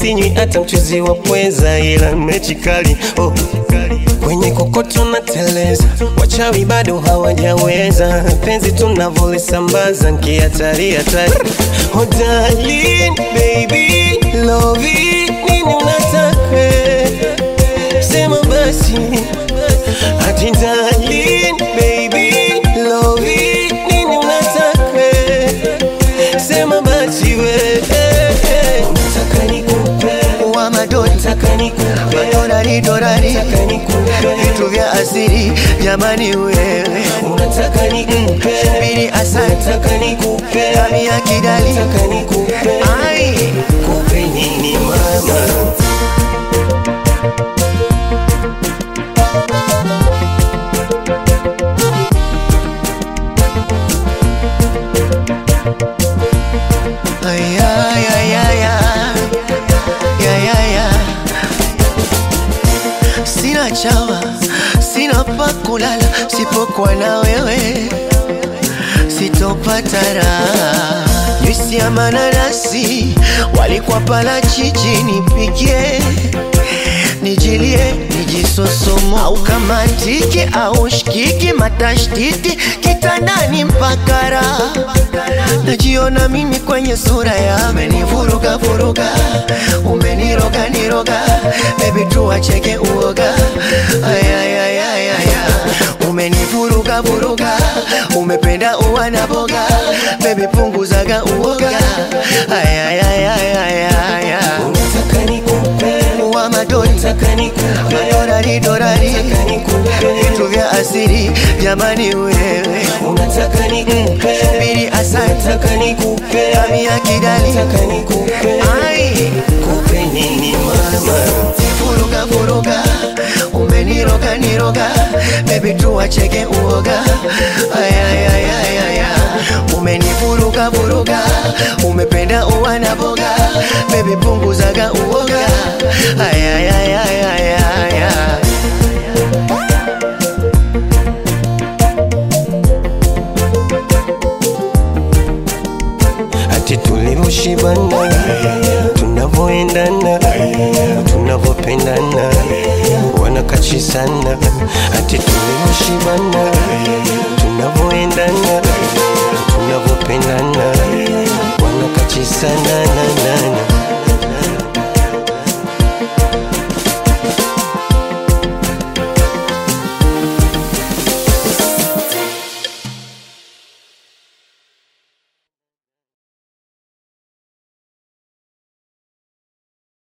sinywi hata mchuzi wa pweza, ila mechi kali oh. Kwenye kokoto na teleza, wachawi bado hawajaweza. Penzi tunavolisambaza nkihatari hatari. Oh darling, baby, love it, nini unataka? Sema basi ati darling, baby, love it, nini unataka? Sema basi we Unataka nikupe wa madoni Unataka nikupe madorari dorari Unataka nikupe vitu vya asiri jamani wewe Unataka nikupe bili asante Unataka nikupe kami ya kidali Unataka nikupe ai Kupe nini mama ay ay ay ay ay ay ay ay sina chawa sina pa kulala sipokuwa na wewe sitopata raha juisi ya mananasi walikuwa pala chichi nipigie nijilie nijisosomo au kama tiki au shikiki matashtiti kitandani mpaka raha najiona mimi kwenye sura ya umenivuruga vuruga umeniroga niroga bebi tuacheke uoga ayayayayaya umenivuruga vuruga umependa uwa na boga bebi punguzaga uoga ayayayayaya Unataka nikupe wa madoni Unataka nikupe madorari dorari Unataka nikupe vitu vya asiri jamani wewe Unataka nikupe bili asante Unataka nikupe kami ya kidali Unataka nikupe ai Kupe nini mama furuga furuga umeniroga niroga bebi tuacheke uoga ayayayayaya umenivuruga vuruga umependa uwa na boga bebi punguzaga uoga ayayayayaya ati tulivyoshibana, tunavyoendana, tunavyopendana, wanakachisana. Ati tulivyoshibana, tunavyoendana, tunavyopendana, wanakachisana na na